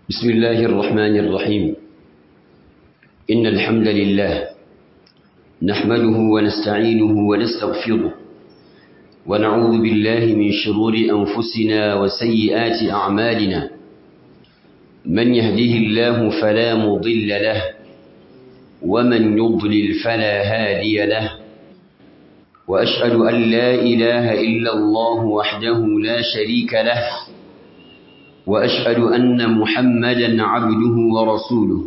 بسم الله الرحمن الرحيم إن الحمد لله نحمده ونستعينه ونستغفره ونعوذ بالله من شرور أنفسنا وسيئات أعمالنا من يهده الله فلا مضل له ومن يضلل فلا هادي له وأشهد أن لا إله إلا الله وحده لا شريك له وأشهد أن محمدا عبده ورسوله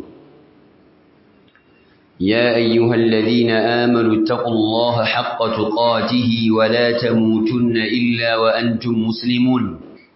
يا أيها الذين آمنوا اتقوا الله حق تقاته ولا تموتن إلا وأنتم مسلمون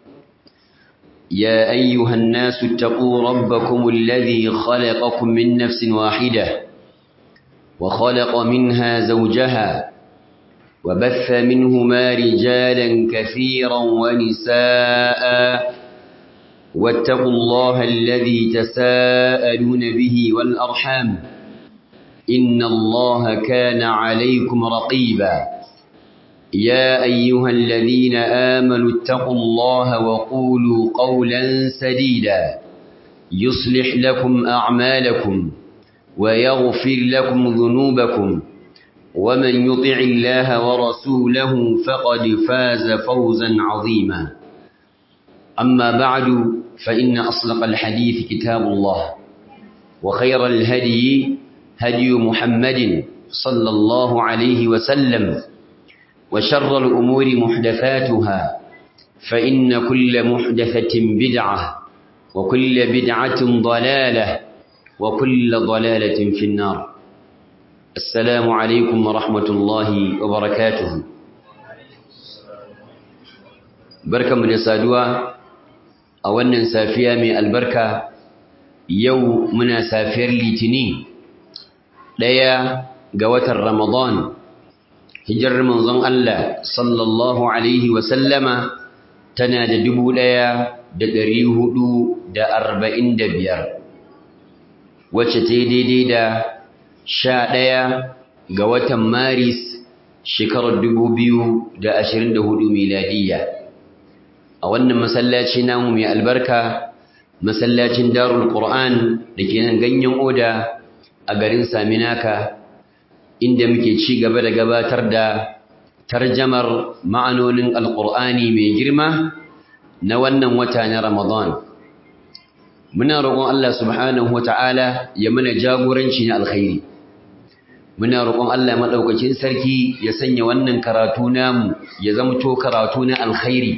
يا أيها الناس اتقوا ربكم الذي خلقكم من نفس واحدة وخلق منها زوجها وبث منهما رجالا كثيرا ونساء واتقوا الله الذي تساءلون به والأرحام إن الله كان عليكم رقيبا يا أيها الذين آمنوا اتقوا الله وقولوا قولا سديدا يصلح لكم أعمالكم ويغفر لكم ذنوبكم ومن يطع الله ورسوله فقد فاز فوزا عظيما أما بعد فإن أصدق الحديث كتاب الله وخير الهدي هدي محمد صلى الله عليه وسلم وشر الأمور محدثاتها فإن كل محدثة بدعة وكل بدعة ضلالة وكل ضلالة في النار السلام عليكم ورحمة الله وبركاته بركة من سادوا أولا سافيا من البركة يو منا سافير لتنين ɗaya ga watan Ramadan, hijirar manzon Allah sallallahu Alaihi wasallama tana da dubu ɗaya da ɗari hudu da arba'in da biyar, wacce ta yi daidai da sha ɗaya ga watan Maris shekarar dubu biyu da ashirin da hudu miladiyya. A wannan masallaci namu mai albarka, masallacin Darul Qur'an da ke nan ganyen oda a garin Saminaka inda muke ci gaba da gabatar da tarjamar ma'anonin Alƙur'ani mai girma na wannan wata na Ramadan. Muna roƙon Allah subhanahu wata'ala ya mana jagoranci na alkhairi. Muna roƙon Allah maɗaukakin sarki ya sanya wannan karatu namu ya zamto karatu na alkhairi.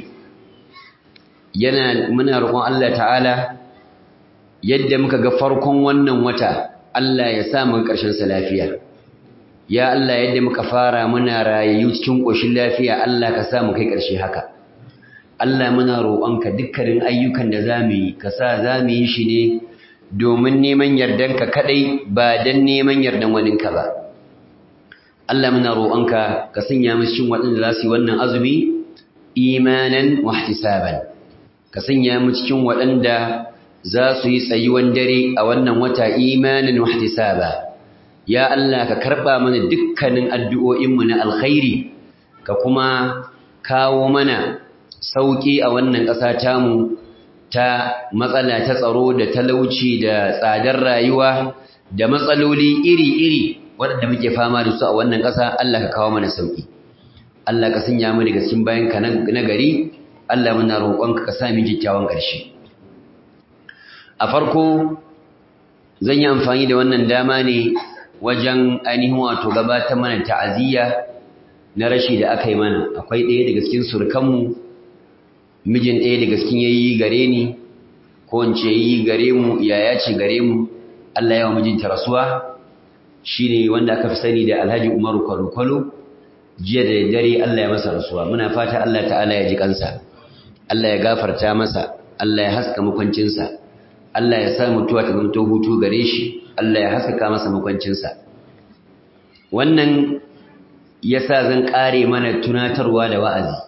Yana muna roƙon Allah ta'ala yadda muka ga farkon wannan wata Allah ya sa mu ƙarshen sa lafiya ya Allah yadda muka fara muna rayayyu cikin ƙoshin lafiya Allah ka sa mu kai ƙarshe haka Allah muna roƙonka dukkanin ayyukan da zamu yi ka sa zamu yi shi ne domin neman yardanka kadai ba dan neman yardan waninka ba Allah muna roƙonka ka sanya mu cikin waɗanda za su yi wannan azumi imanan wa ihtisaban ka sanya mu cikin waɗanda za su yi tsayuwan dare a wannan wata imanin wahtisaba ya Allah ka karba mana dukkanin addu'o'inmu na alkhairi ka kuma kawo mana sauki a wannan ƙasa tamu ta matsala ta tsaro da talauci da tsadar rayuwa da matsaloli iri-iri waɗanda muke fama da su a wannan ƙasa Allah ka kawo mana sauki Allah ka sanya mu daga cikin bayanka na gari Allah muna roƙonka ka sa mu kyakkyawan ƙarshe a farko zan yi amfani da wannan dama ne wajen ainihin wato gabatar mana ta'aziyya na rashi da aka yi mana akwai ɗaya daga cikin surkanmu mijin ɗaya daga cikin yayi gare ni ko in ce yayi gare mu yaya ce gare mu Allah ya wa mijinta rasuwa shine wanda aka fi sani da Alhaji Umaru Kwalo jiya da dare Allah ya masa rasuwa muna fata Allah ta'ala ya ji kansa Allah ya gafarta masa Allah ya haska makwancinsa Allah ya sa mutuwa ta zama hutu gare shi Allah ya haskaka masa makwancinsa wannan yasa zan kare mana tunatarwa da wa'azi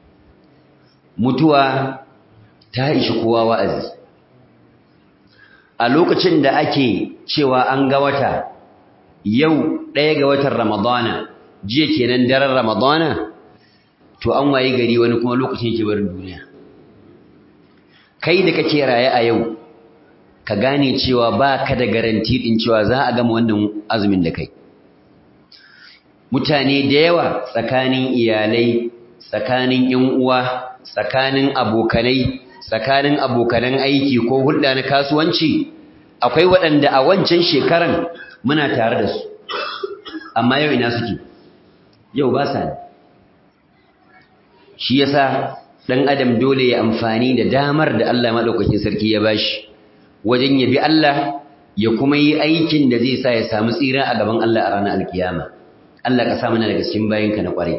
mutuwa ta ishi kowa wa'azi a lokacin da ake cewa an ga wata yau ɗaya ga watan ramadana jiya kenan daren ramadana to an waye gari wani kuma lokacin yake barin duniya kai da kake raye a yau ka gane cewa ba ka da garanti ɗin cewa za a gama wannan azumin da kai mutane da yawa tsakanin iyalai tsakanin ‘yan uwa tsakanin abokanai tsakanin abokanan aiki ko hulɗa na kasuwanci akwai waɗanda a wancan shekaran muna tare da su amma yau ina suke yau ba sa ne shi yasa ɗan adam dole ya amfani da damar da Allah maɗaukakin sarki ya bashi wajen ya bi Allah ya kuma yi aikin da zai sa ya samu tsira a gaban Allah a ranar alkiyama Allah ka sa mana daga cikin bayinka na ƙwarai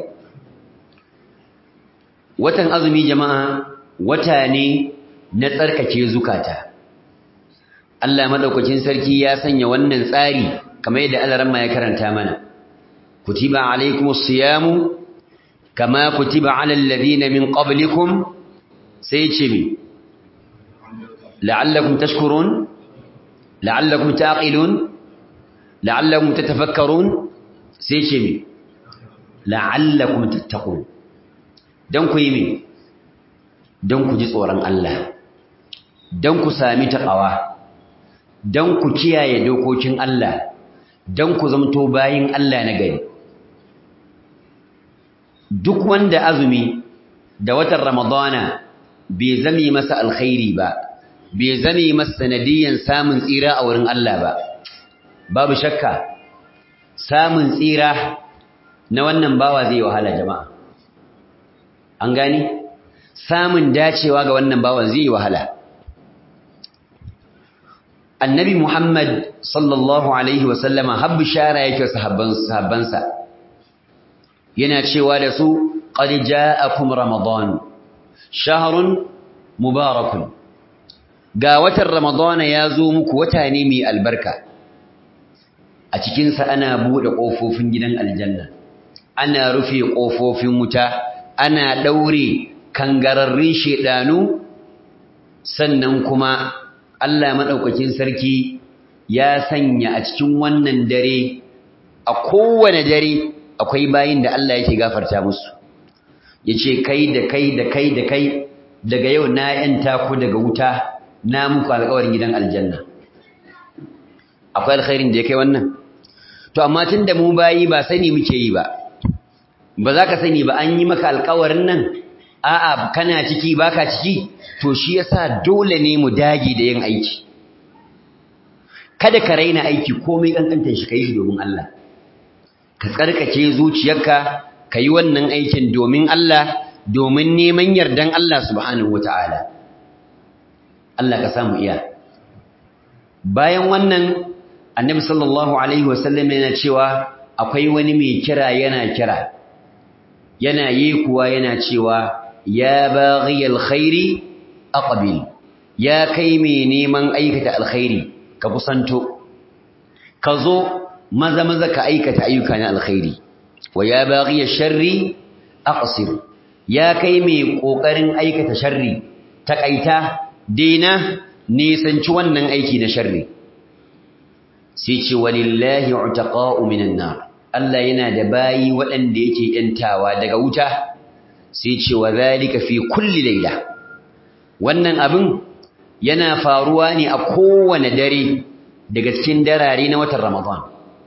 watan azumi jama'a wata ne na tsarkake zukata Allah madaukakin sarki ya sanya wannan tsari kamar yadda Allah ramma ya karanta mana kutiba alaikumus siyamu kama kutiba alal ladina min qablikum sai ce mi la'allakum tashkurun la'allakum taqilun la'allakum tatafakkarun sai ce mi la'allakum tattaqun dan ku yi mi dan ku ji tsoron Allah dan ku sami taqwa dan ku kiyaye dokokin Allah dan ku zamto bayin Allah na gari duk wanda azumi da watan ramadana bai zame masa alkhairi ba bai zame masa sanadiyan samun tsira a wurin Allah ba babu shakka samun tsira na wannan bawa zai wahala jama'a an gani samun dacewa ga wannan bawan zai wahala annabi muhammad sallallahu alaihi wasallama har bishara yake sahabbansa yana cewa da su qad ja'akum ramadan shahrun mubarakun ga watan ramadana ya zo muku wata ne mai albarka a cikinsa ana buɗe ƙofofin gidan aljanna ana rufe ƙofofin wuta ana ɗaure kangararrun shaidanu sannan kuma Allah maɗaukakin sarki ya sanya a cikin wannan dare a kowane dare akwai bayin da Allah yake gafarta musu yace kai da kai da kai da kai daga yau na yanta ku daga wuta na muku alƙawarin gidan aljanna akwai alkhairin da ya kai wannan to amma tunda mu bayi ba sani muke yi ba ba za ka sani ba an yi maka alƙawarin nan a'a kana ciki baka ciki to shi yasa dole ne mu dage da yin aiki kada ka raina aiki komai kankantar shi kai shi domin Allah ka tsarkake zuciyarka ka yi wannan aikin domin Allah domin neman yardan Allah subhanahu wataala Allah ka samu iya bayan wannan annabi sallallahu alaihi wasallam yana cewa akwai wani mai kira yana kira yana yi kuwa yana cewa ya baghi alkhairi aqbil ya kai mai neman aikata alkhairi ka kusanto ka zo maza maza ka aikata ayyuka na alkhairi wa ya baghi sharri aqsir ya kai mai kokarin aikata sharri takaita dena nisanci wannan aiki na sharri sai ce walillahi utaqa'u minan nar Allah yana da bayi waɗanda yake yantawa daga wuta sai ce wa zalika fi kulli layla wannan abin yana faruwa ne a kowane dare daga cikin darare na watan Ramadan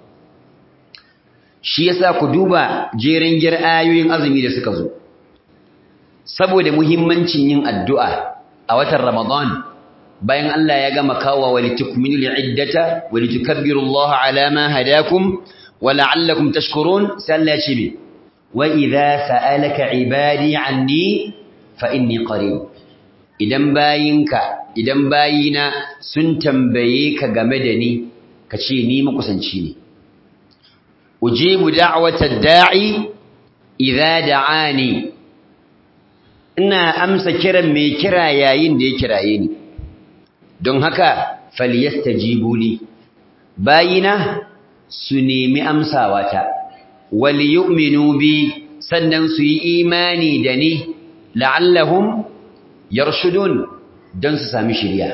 shi yasa ku duba jeren gir ayoyin azumi da suka zo saboda muhimmancin yin addu'a a watan Ramadan bayan Allah ya gama kawo walitukminul iddata walitukabbirullaha ala ma hadakum wa la'allakum tashkurun sai Allah ya ce me wa idza sa'alaka ibadi anni fa inni qarib idan bayinka idan bayina sun tambaye ka game da ni ka ce ni makusanci ne ujibu da'watad da'i idza da'ani ina amsa kiran mai kira yayin da ya kiraye ni don haka falyastajibu li bayina su nemi amsawata wal yu'minu bi sannan su yi imani da ni la'allahum yarshudun don su sami shiriya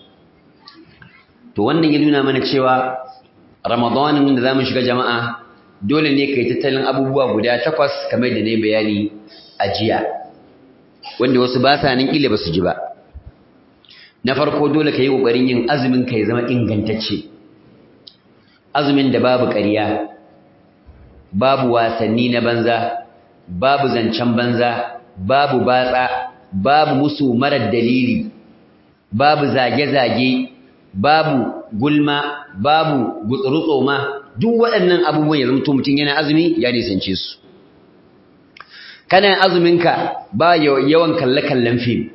to wannan ya nuna mana cewa ramadanin da zamu shiga jama'a dole ne kai tattalin abubuwa guda takwas kamar da ne bayani a jiya wanda wasu ba sa nan kila ba su ji ba na farko dole ka yi ƙoƙarin yin azumin ka ya zama ingantacce azumin da babu ƙarya babu wasanni na banza babu zancen banza babu batsa babu musu marar dalili babu zage-zage babu gulma babu gutsurutsoma duk waɗannan abubuwan ya zamto mutum yana azumi ya nisance su kana azuminka ba yawan kalle-kallen fim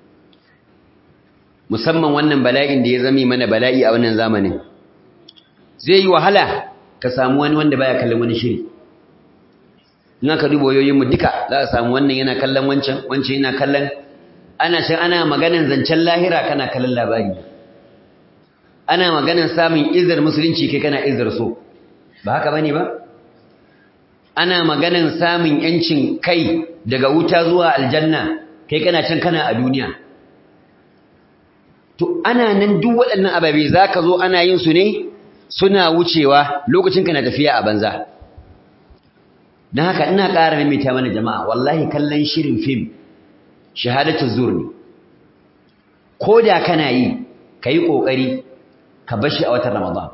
musamman wannan bala'in da ya zame mana bala'i a wannan zamanin zai yi wahala ka samu wani wanda baya kallon wani shiri in aka duba wayoyinmu duka za a samu wannan yana kallon wancan wancan yana kallon ana can ana maganan zancen lahira kana kallon labari ana maganan samun izar musulunci kai kana izar so ba haka bane ba ana maganan samun yancin kai daga wuta zuwa aljanna kai kana can kana a duniya to ana nan duk waɗannan ababe zaka zo ana yin su ne suna wucewa lokacin kana tafiya a banza dan haka ina ƙara maimaita mana jama'a wallahi kallon shirin fim shahadatu zur ne ko da kana yi kai kokari ka bashi a watan ramadan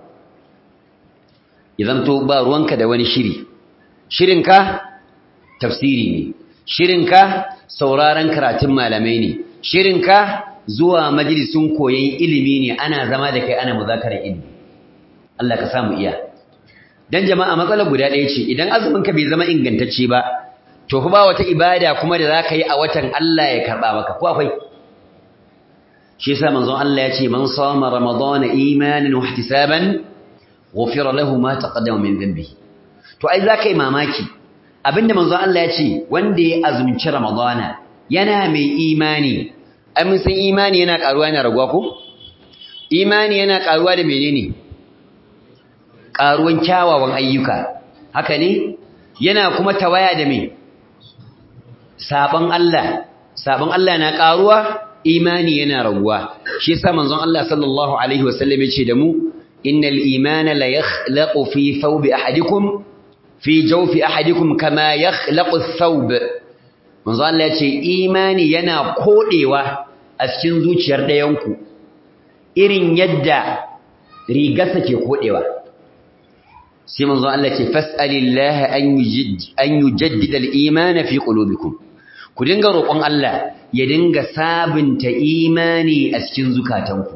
idan to ba ruwanka da wani shiri shirinka tafsiri ne shirinka sauraron karatun malamai ne shirinka zuwa majalisun koyon ilimi ne ana zama da kai ana muzakarar ilimi Allah ka samu iya dan jama'a matsalar guda ɗaya ce idan azumin ka bai zama ingantacce ba to fa ba wata ibada kuma da zaka yi a watan Allah ya karba maka ko akwai shi yasa manzon Allah ya ce man sama ramadana imanan wa ihtisaban ghufira lahu ma taqaddama min dhanbihi to ai zaka yi mamaki abinda manzon Allah ya ce wanda ya azumci ramadana yana mai imani ai mun san imani yana karuwa yana raguwa ko imani yana karuwa da menene karuwan kyawawan ayyuka haka ne yana kuma tawaya da me sabon Allah sabon Allah na karuwa imani yana raguwa shi yasa manzon Allah sallallahu alaihi wasallam ya ce da mu innal imana la yakhlaqu fi thawbi ahadikum fi jawfi ahadikum kama yakhlaqu ath-thawb manzo Allah yace imani yana kodewa a cikin zuciyar dayanku irin yadda rigarsa ke kodewa sai manzo Allah yace fas'alillaha an yujid an yujaddida al-iman fi qulubikum ku dinga roƙon Allah ya dinga sabunta imani a cikin zukatanku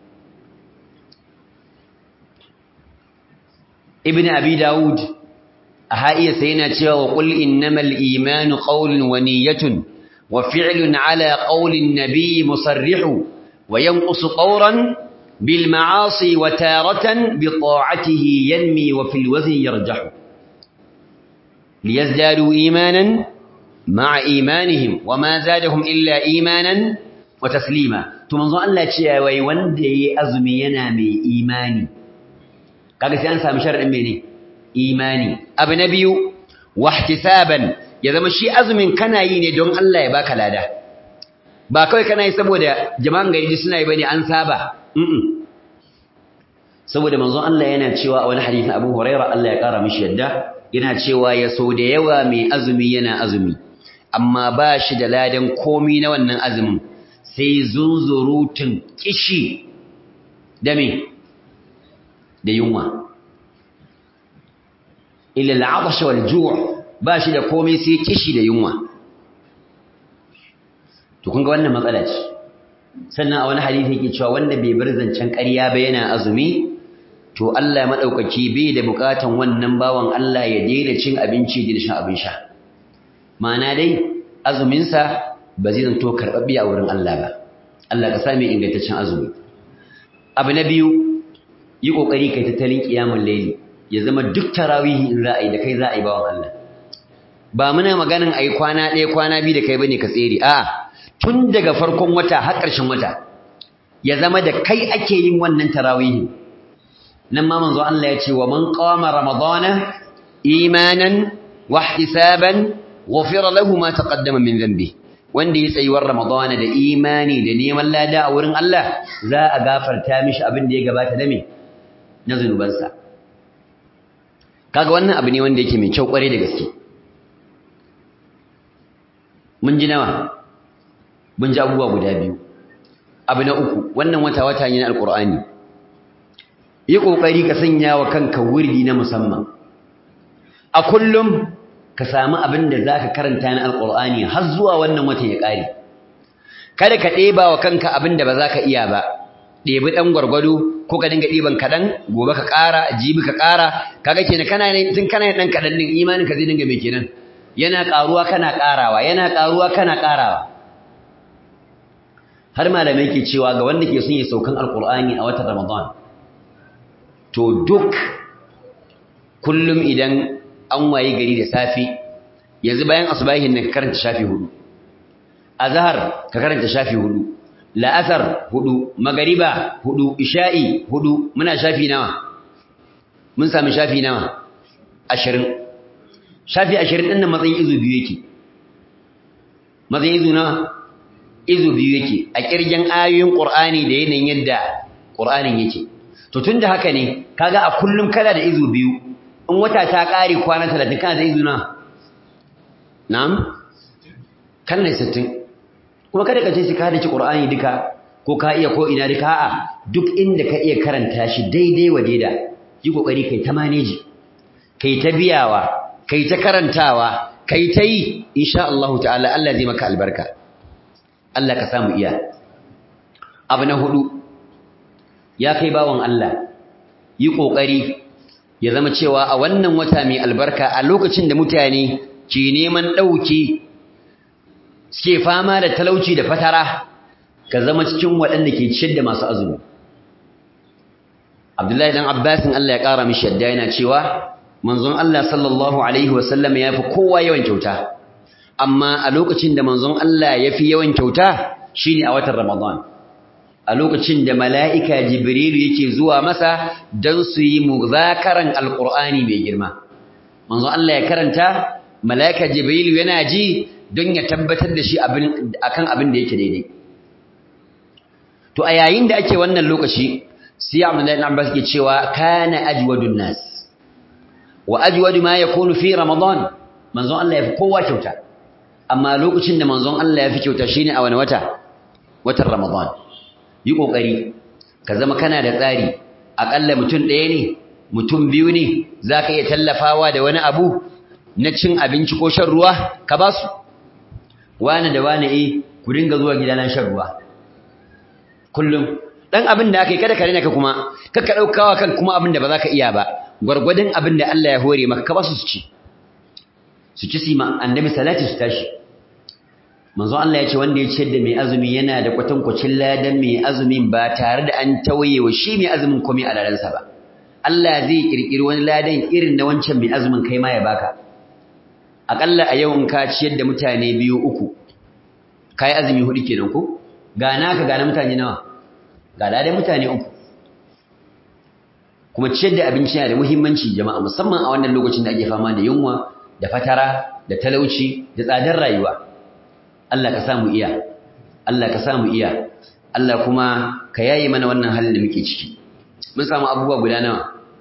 ibn abi daud أهائي سينا تشوى وقل إنما الإيمان قول ونية وفعل على قول النبي مصرح وينقص طورا بالمعاصي وتارة بطاعته ينمي وفي الوزن يرجح ليزدادوا إيمانا مع إيمانهم وما زادهم إلا إيمانا وتسليما تمنظر أن لا تشوى ويوندي أزمينا من إيماني قال سيانسى مشارع مني imani abu na biyu wahtisaban ya zama shi azumin kana yi ne don Allah ya baka lada ba kawai kana yi saboda jama'an gari suna yi bane an saba mm saboda manzon Allah yana cewa a wani hadisi Abu Hurairah Allah ya kara mishi yadda yana cewa ya so da yawa mai azumi yana azumi amma ba shi da ladan komi na wannan azumin sai zunzurutun kishi da me da yunwa illa al'atash wal ju' ba shi da komai sai kishi da yunwa to kun ga wannan matsala ce sannan a wani hadisi yake cewa wanda bai bar zancen ƙarya ba yana azumi to Allah madaukaki bai da bukatan wannan bawan Allah ya daina cin abinci da shan abin sha ma'ana dai azumin sa ba zai zanto karbabbe a wurin Allah ba Allah ka sami ingantaccen azumi abu na biyu yi kokari kai tattalin kiyamul layli ya zama duk tarawihi in za a yi da kai za a yi bawan Allah ba muna maganin a yi kwana ɗaya kwana biyu da kai bane ka tsere a tun daga farkon wata har ƙarshen wata ya zama da kai ake yin wannan tarawihi nan ma manzo Allah ya ce wa man qama ramadana imanan wa ihtisaban ghufira lahu ma taqaddama min dhanbi wanda ya tsayuwar ramadana da imani da neman lada a wurin Allah za a gafarta mishi abin da ya gabata da me na zunubansa kaga wannan abu ne wanda yake mai kyau kware da gaske mun ji nawa mun ji abubuwa guda biyu abu na uku wannan wata wata ne na alqur'ani yi kokari ka sanya wa kanka wurdi na musamman a kullum ka samu abin da zaka karanta na alqur'ani har zuwa wannan watan ya kare kada ka ɗeba wa kanka abin da ba za ka iya ba ɗebi ɗan gwargwado ko ka dinga ɗiban kaɗan gobe ka ƙara jibi ka ƙara kaga kenan kana ne tun kana ɗan kaɗan ɗin imanin ka zai dinga mai kenan yana ƙaruwa kana ƙarawa yana ƙaruwa kana ƙarawa har malamai ke cewa ga wanda ke son ya saukan alƙur'ani a watan ramadan to duk kullum idan an waye gari da safe yanzu bayan asubahin nan ka karanta shafi hudu azhar ka karanta shafi hudu la'asar hudu magariba hudu isha'i hudu muna shafi nawa mun sami shafi nawa ashirin shafi ashirin ɗin nan matsayin izu biyu yake matsayin izu nawa izu biyu yake a ƙirgen ayoyin ƙur'ani da yanayin yadda ƙur'anin yake to tun da haka ne kaga a kullum kana da izu biyu in wata ta ƙare kwana talatin kana da izu nawa na'am kan ne sittin kuma kada ka ce shi ka hadace Qur'ani duka ko ka iya ko ina duka a'a duk inda ka iya karanta shi daidai wa daida yi kokari kai ta manage kai ta biyawa kai ta karantawa kai ta yi insha Allah ta'ala Allah zai maka albarka Allah ka samu iya abu na hudu ya kai bawon Allah yi kokari ya zama cewa a wannan wata mai albarka a lokacin da mutane ke neman dauki suke fama da talauci da fatara ka zama cikin waɗanda ke ciyar da masu azumi Abdullahi dan Abbasin Allah ya ƙara mishi yadda yana cewa manzon Allah sallallahu alaihi wasallam ya fi kowa yawan kyauta amma a lokacin da manzon Allah ya fi yawan kyauta shine a watan Ramadan a lokacin da mala'ika Jibrilu yake zuwa masa don su yi muzakaran alƙur'ani mai girma manzon Allah ya karanta mala'ika Jibrilu yana ji don ya tabbatar da shi akan abin da yake daidai to a yayin da ake wannan lokaci sai Abdullahi ibn Abbas ke cewa kana ajwadun nas wa ajwadu ma yakunu fi ramadan manzon Allah ya fi kowa kyauta amma lokacin da manzon Allah ya fi kyauta shine a wani wata watan ramadan yi kokari ka zama kana da tsari akalla mutum ɗaya ne mutum biyu ne zaka iya tallafawa da wani abu na cin abinci ko shan ruwa ka ba su wani da wani eh ku dinga zuwa gidana shan ruwa kullum dan abin da aka yi kada ka rena ka kuma kakka daukawa kan kuma abin da ba za ka iya ba gwargwadon abin da Allah ya hore maka ka ba su su ci su ci sima annabi salati su tashi manzo Allah ya ce wanda ya ciyar da mai azumi yana da kwatankwacin ladan mai azumin ba tare da an tawaye wa shi mai azumin komai a ladansa ba Allah zai kirkiri wani ladan irin na wancan mai azumin kai ma ya baka akalla a yau in ka ciyar da mutane biyu uku kai azumi hudu kenan ko ga naka ga na mutane nawa ga ladan mutane uku kuma ciyar da abinci yana da muhimmanci jama'a musamman a wannan lokacin da ake fama da yunwa da fatara da talauci da tsadar rayuwa Allah ka samu iya Allah ka samu iya Allah kuma ka yaye mana wannan halin da muke ciki mun samu abubuwa guda nawa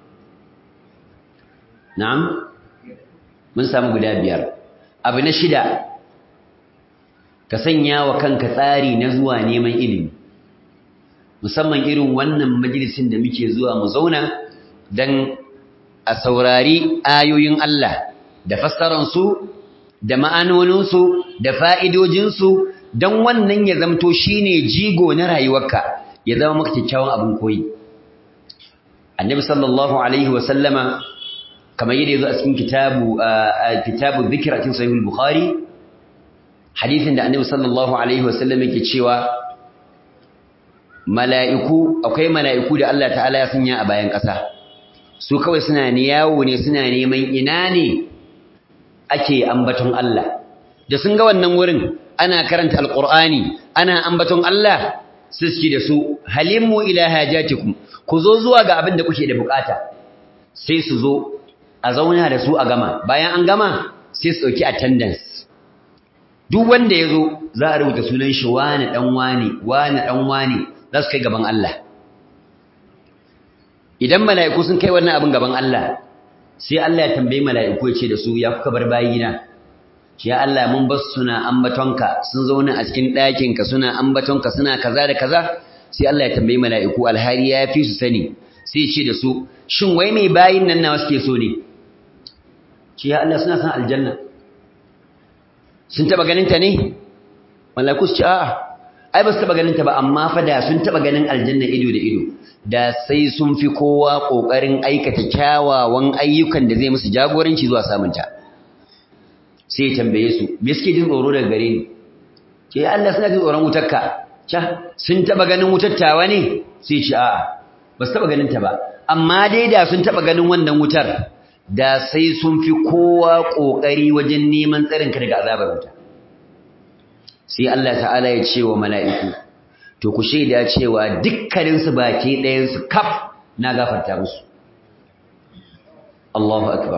na'am mun samu guda biyar abu na shida ka sanya wa kanka tsari na zuwa neman ilimi musamman irin wannan majalisin da muke zuwa mu zauna dan a saurari ayoyin Allah da fassaransu da ma'anoninsu da fa'idojinsu don wannan ya zamto shine jigo na rayuwarka ya zama maka kyakkyawan abin koyi annabi sallallahu alaihi wasallama kamar yadda yazo a cikin kitabu kitabu dhikr a cikin sahih bukhari hadisin da annabi sallallahu alaihi wasallam yake cewa mala'iku akwai mala'iku da Allah ta'ala ya sanya a bayan ƙasa su kawai suna ne yawo ne suna neman ina ne ake ambaton Allah da sun ga wannan wurin ana karanta alqur'ani ana ambaton Allah su suke da su halimmu ila hajatikum ku zo zuwa ga abin da kuke da bukata sai su zo a zauna da su a gama bayan an gama sai su dauki attendance duk wanda yazo za a rubuta sunan shi wani dan wani wani dan wani za su kai gaban Allah idan mala'iku sun kai wannan abin gaban Allah sai Allah ya tambayi mala'iku ya ce da su ya kuka bar bayina ya Allah mun bar suna ambatonka sun zauna a cikin ɗakinka suna ambatonka suna kaza da kaza sai Allah ya tambayi mala'iku alhari ya fi su sani sai ce da su shin wai mai bayin nan nawa suke so ne ce ya Allah suna san aljanna sun taba ganin ta ne mala'iku su ce a'a ai ba su taba ganin ta ba amma fa da sun taba ganin aljanna ido da ido da sai sun fi kowa kokarin aikata kyawawan ayyukan da zai musu jagoranci zuwa samun ta sai ya tambaye su me suke jin tsoro daga gare ni ce Allah suna jin tsoron wutarka ca sun taba ganin wutattawa ne sai ce a'a ba su taba ganin ta ba amma dai da sun taba ganin wannan wutar da sai sun fi kowa kokari wajen neman tsarin ka daga azabar wuta sai Allah ta'ala ya ce wa mala'iku to ku shaida cewa dukkanin su baki ɗayan su kaf na gafarta musu Allahu akbar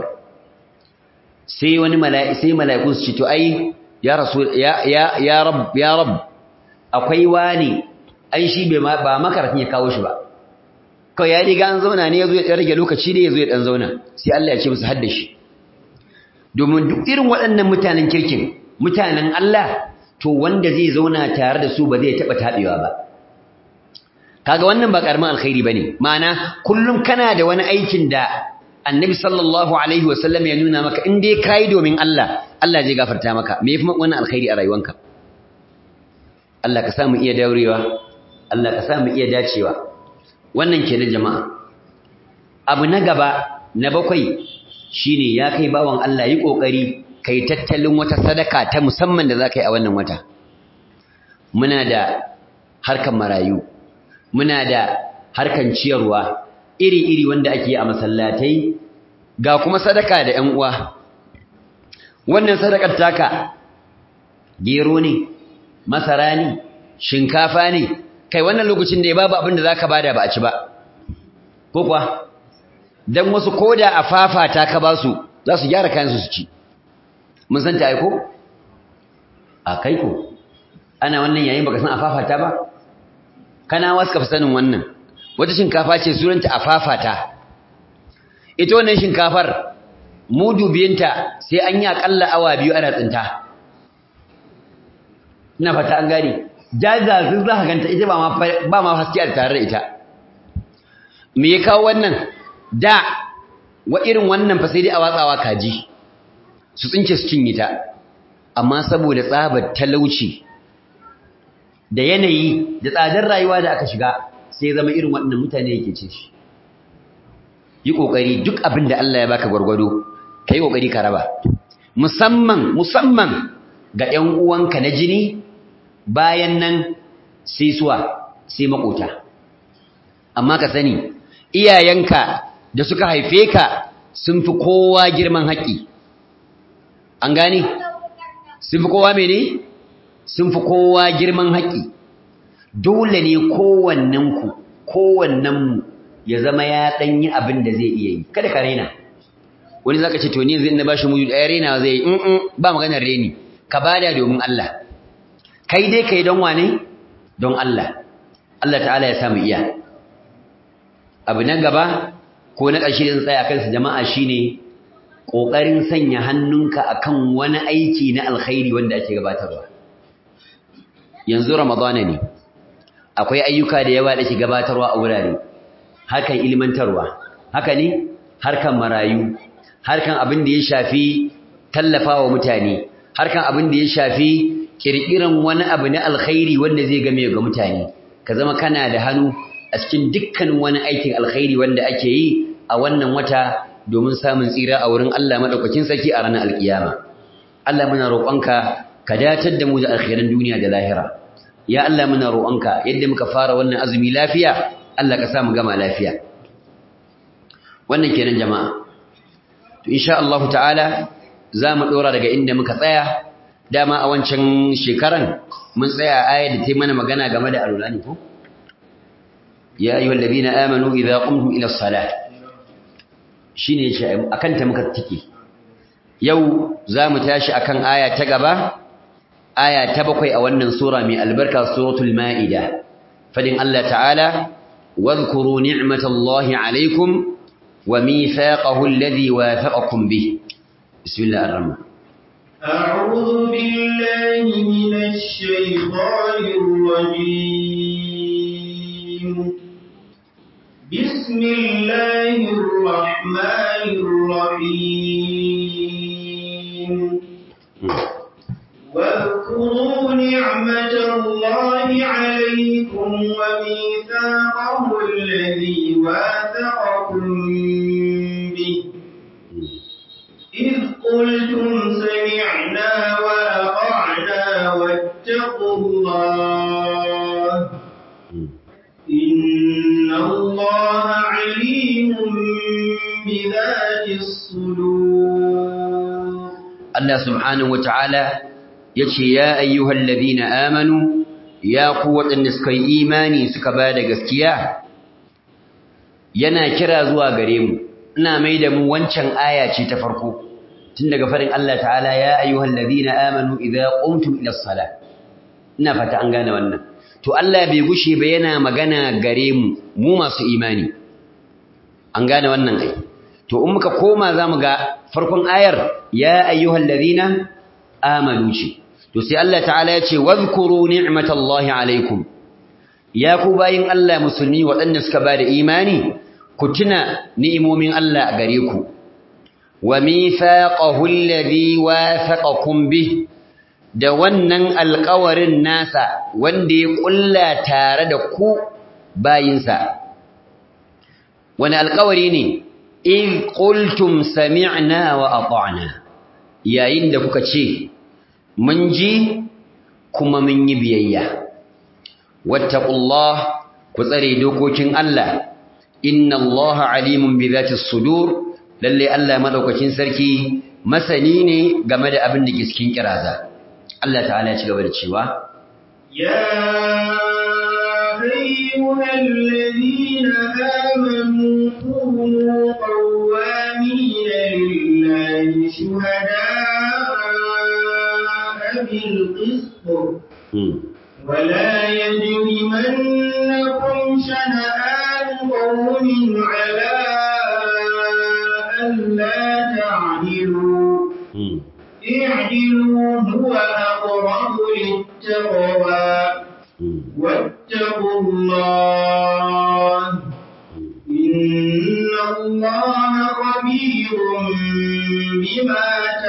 sai wani mala'i sai mala'iku su ce to ai ya rasul ya ya ya rab ya rab akwai wani ai shi bai ba makarafin ya kawo shi ba kawai ya riga an zauna ne yazo ya rage lokaci ne yazo ya dan zauna sai Allah ya ce musu hadda shi domin duk irin waɗannan mutanen kirkin mutanen Allah to wanda zai zauna tare da su ba zai taba tabewa ba kaga wannan ba karamin alkhairi bane ma'ana kullum kana da wani aikin da annabi sallallahu alaihi wasallam ya nuna maka in dai kai domin Allah Allah zai gafarta maka me yafi wannan alkhairi a rayuwanka Allah ka samu iya daurewa Allah ka samu iya dacewa wannan kenan jama'a abu na gaba na bakwai shine ya kai bawan Allah yi kokari kai tattalin wata sadaka ta musamman da zaka yi a wannan wata muna da harkan marayu muna da harkan ciyarwa iri-iri wanda ake yi a masallatai ga kuma sadaka da ƴan uwa wannan sadakar taka gero ne masara ne shinkafa ne kai wannan lokacin da ya babu abin da zaka bada ba a ci ba ko kuwa dan wasu koda a fafata ka ba su za su gyara kayan su su ci mun san ta aiko a kai ko ana wannan yayin baka san a fafata ba kana wasu ka sanin wannan wata shinkafa ce suranta a fafata ita wannan shinkafar mudu biyanta sai an yi akalla awa biyu ana tsinta ina fata an gane jazazin za ka ganta ita ba ma haske a tare da ita me ya kawo wannan da wa irin wannan fa sai dai a watsawa kaji su tsinke su cinye ta amma saboda tsabar talauci da yanayi da tsadar rayuwa da aka shiga sai zama irin waɗannan mutane yake ce shi yi ƙoƙari duk abin da Allah ya baka gwargwado ka yi ƙoƙari ka raba musamman musamman ga ‘yan uwanka na jini bayan nan sai suwa sai maƙota amma ka sani iyayenka da suka haife ka sun fi kowa girman haƙƙi an gane sun fi kowa mene sun fi kowa girman haƙƙi dole ne kowannenku kowannenmu ya zama ya ɗan yi abin da zai iya yi kada ka raina wani zaka ce to ni yanzu in na bashi mudu ɗaya raina zai yi in ba maganar reni ka bada domin Allah kai dai kai don wane don Allah Allah ta'ala ya samu iya abu na gaba ko na ƙarshe da tsaya kansa jama'a shine ƙoƙarin sanya hannunka akan wani aiki na alkhairi wanda ake gabatarwa yanzu ramadana ne akwai ayyuka da yawa da ke gabatarwa a wurare harkan ilmantarwa haka ne harkan marayu harkan abin da ya shafi tallafawa mutane harkan abin da ya shafi kirkiran wani abu na alkhairi wanda zai game ga mutane ka zama kana da hannu a cikin dukkan wani aikin alkhairi wanda ake yi a wannan wata domin samun tsira a wurin Allah madaukakin sarki a ranar alkiyama Allah muna roƙonka ka datar da mu da alkhairan duniya da lahira ya Allah muna roƙonka yadda muka fara wannan azumi lafiya Allah ka sa mu gama lafiya wannan kenan jama'a to insha Allah ta'ala za mu dora daga inda muka tsaya dama a wancan shekaran mun tsaya ayar da ta mana magana game da alulani ko ya ayyuhal ladina amanu idza qumtum ila as-salah shine shi akan ta muka tike yau za mu tashi akan aya ta gaba aya ta bakwai a wannan sura mai albarka suratul maida fadin Allah ta'ala wadhkuru ni'matallahi alaykum wa mithaqahu alladhi wathaqakum bih bismillahir rahman أعوذ بالله من الشيطان الرجيم بسم الله الرحمن الرحيم واذكروا نعمة الله عليكم وميثاقه الذي واثقكم به إذ قلتم سمعنا وأطعنا واتقوا الله إن الله عليم بذات الصدور Allah subhanahu wata'ala yace ya ayyuhal ladina amanu ya ku waɗanda suka yi imani suka ba da gaskiya yana kira zuwa gare mu ina mai da mu wancan aya ce ta farko tun daga farin Allah ta'ala ya ayyuhal ladina amanu idza qumtum ila salah ina fata an gane wannan to Allah bai gushe ba yana magana gare mu mu masu imani an gane wannan ai to in muka koma zamu ga farkon ayar ya ayyuhal ladina amanu ce to sai Allah ta'ala ya ce wadhkuru ni'matallahi alaikum ya ku bayin Allah musulmi waɗanda suka ba da imani ku tuna ni'imomin Allah a gare ku wa mithaqahu alladhi wathaqakum bih da wannan alƙawarin nasa wanda ya ƙulla tare da ku bayinsa wani alƙawari ne in qultum sami'na wa ata'na yayin da kuka ce mun ji kuma mun yi biyayya wattaqullah ku tsare dokokin Allah inna Allah alimun bi dhati sudur lalle Allah madaukakin sarki masani ne game da abin da ke cikin kiraza Allah ta'ala ya ci gaba da cewa يا أيها الذين آمنوا كونوا قوامين لله شهداء بالقسط ولا يجرمنكم شنآن قوم على ألا تعدلوا اعدلوا هو أقرب للتقوى واتقوا الله إن الله خبير بما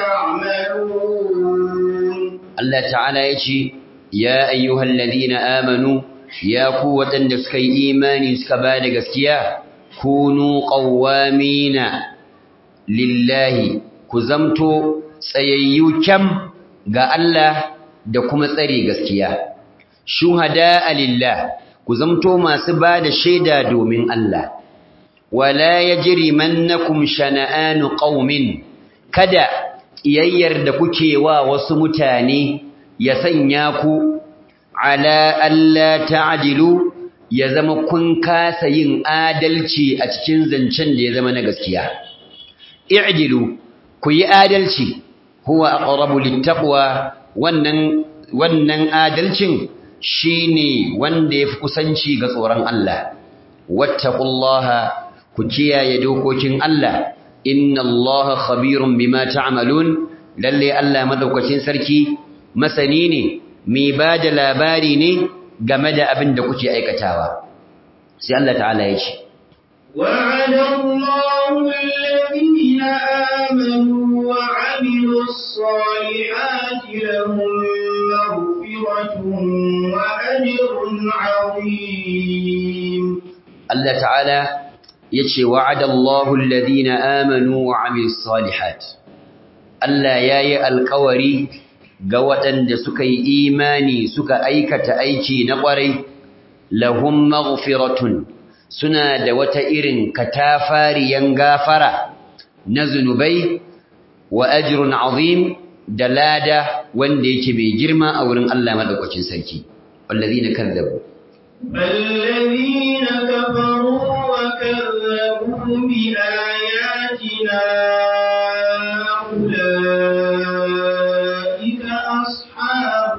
تعملون Allah ta'ala ya ce ya ayyuhal ladina amanu ya ku waɗanda suka yi imani suka ba da gaskiya kunu qawwamina lillahi ku zamto tsayayyu kyam ga Allah da kuma tsare gaskiya shuhada lillah ku zamto masu ba da shaida domin Allah wala yajrimannakum shana'anu qaumin kada ƙiyayyar da kuke wa wasu mutane ya sanya ku ala alla ta'dilu ya zama kun kasa yin adalci a cikin zancen da ya zama na gaskiya i'dilu ku yi adalci huwa aqrabu littaqwa wannan wannan adalcin shine wanda yafi kusanci ga tsoron Allah wattaqullaha ku kiyaye dokokin Allah inna allaha khabirun bima ta'malun lalle Allah madaukakin sarki masani ne mai bada labari ne game da abin da kuke aikatawa sai Allah ta'ala ya ce وعد الله الذين آمنوا وعملوا الصالحات لهم مغفرة وأجر عظيم Allah ta'ala yace wa'adallahu alladhina amanu wa 'amilus salihat Allah yayi alƙawari ga waɗanda suka yi imani suka aikata aiki na ƙwarai lahum maghfiratun suna da wata irin katafariyan gafara na zunubai wa ajrun azim da lada wanda yake mai girma a wurin Allah madaukakin sarki wallazina kazzabu الذين كفروا وكذبوا بآياتنا أولئك أصحاب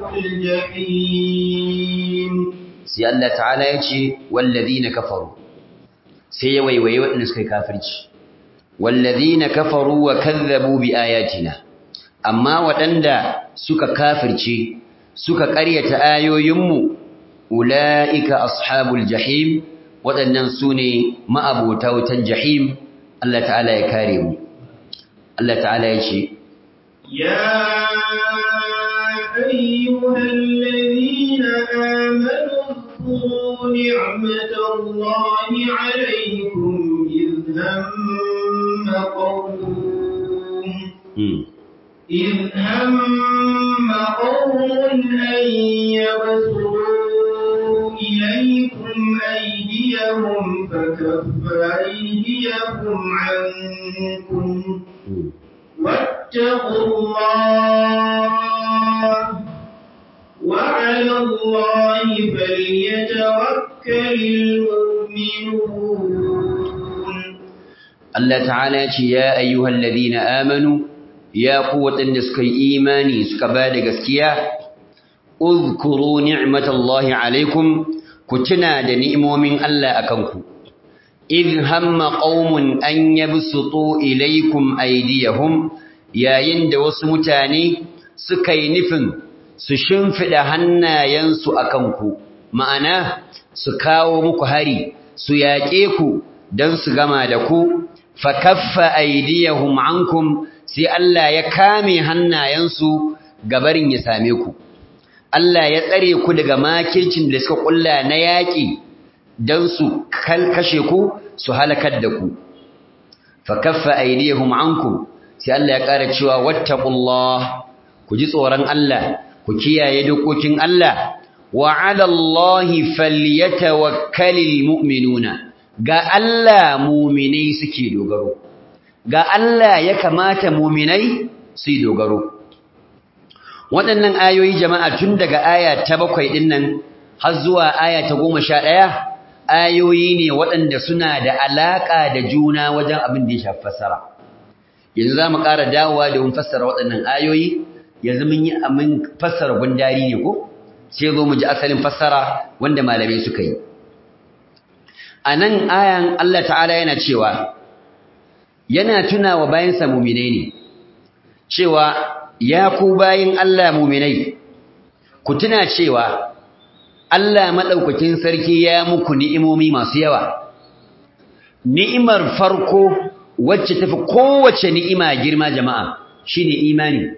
الجحيم sai Allah ta'ala ya ce wallazina kafaru sai ya waiwaye waɗanda suka yi kafirci wallazina kafaru wa kazzabu bi ayatina amma waɗanda suka kafirce suka ƙaryata ayoyinmu ula'ika ashabul jahim waɗannan su ne ma'abota wutan jahim Allah ta'ala ya kare mu Allah ta'ala ya ce يا أيها الذين آمنوا اذكروا نعمة الله عليكم إذ هم قوم إذ هم قوم أن يبسطوا إليكم أيديهم فكف أيديهم عنكم واتقوا الله وعلى الله فليتوكل المؤمنون Allah ta'ala ce ya ayyuhal ladina amanu ya ku waɗanda suka yi imani suka ba da gaskiya uzkuru ni'matallahi alaikum ku tuna da ni'imomin Allah akan ku idh hamma qaumun an yabsutu ilaykum aydiyahum yayin da wasu mutane suka yi nufin su shimfida hannayensu akan ku ma'ana su kawo muku hari su yaƙe ku don su gama da ku fakaffa aydiyahum ankum sai Allah ya kame hannayensu gabarin ya same ku Allah ya tsare ku daga makircin da suka kulla na yaƙi don su kashe ku su halakar da ku fakaffa aydiyahum ankum sai Allah ya ƙara cewa wattaqullah ku ji tsoron Allah ku kiyaye dokokin Allah wa 'ala Allahi falyatawakkalul mu'minuna ga Allah muminai suke dogaro ga Allah ya kamata muminai su yi dogaro waɗannan ayoyi jama'a tun daga aya ta bakwai ɗin nan har zuwa aya ta goma sha ɗaya ayoyi ne waɗanda suna da alaƙa da juna wajen abin da ya shafi fassara yanzu za mu ƙara dawowa da mun fassara waɗannan ayoyi yanzu mun yi amin fassara gundari ne ko sai zo mu ji asalin fassara wanda malamai suka yi a nan ayan Allah ta'ala yana cewa yana tuna wa bayansa muminai ne cewa ya ku bayin Allah muminai ku tuna cewa Allah maɗaukakin sarki ya muku ni'imomi masu yawa ni'imar farko wacce tafi kowace ni'ima girma jama'a shine imani